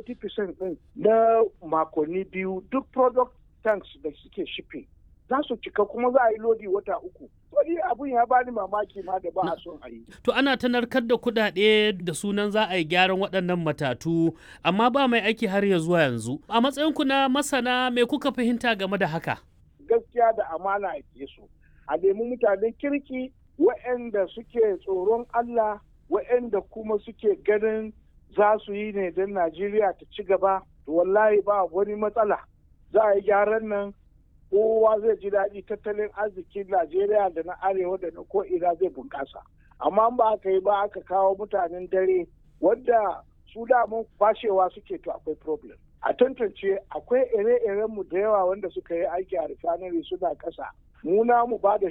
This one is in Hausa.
80% din na makonni biyu duk product tanks da suke shipping za su cika kuma za a yi lodi wata uku. Wani abun ya bani mamaki ma da ba a son a yi. To ana ta narkar da kuɗaɗe da sunan za a yi gyaran waɗannan matatu amma ba mai aiki har ya zuwa yanzu. A matsayinku na masana me kuka fahimta game da haka? Gaskiya da amana a su. A nemi mutanen kirki waɗanda suke tsoron Allah waɗanda kuma suke ganin za su yi ne don Najeriya ta ci gaba. Wallahi ba wani matsala. Za a yi gyaran nan kowa zai ji daɗi tattalin arzikin Najeriya da na arewa da na ko'ina zai bunƙasa. Amma ba aka yi ba aka kawo mutanen dare wanda su damun fashewa suke to akwai problem. A tantance akwai ire-iren mu da yawa wanda suka yi aiki a refinery suna ƙasa. Mu mu ba da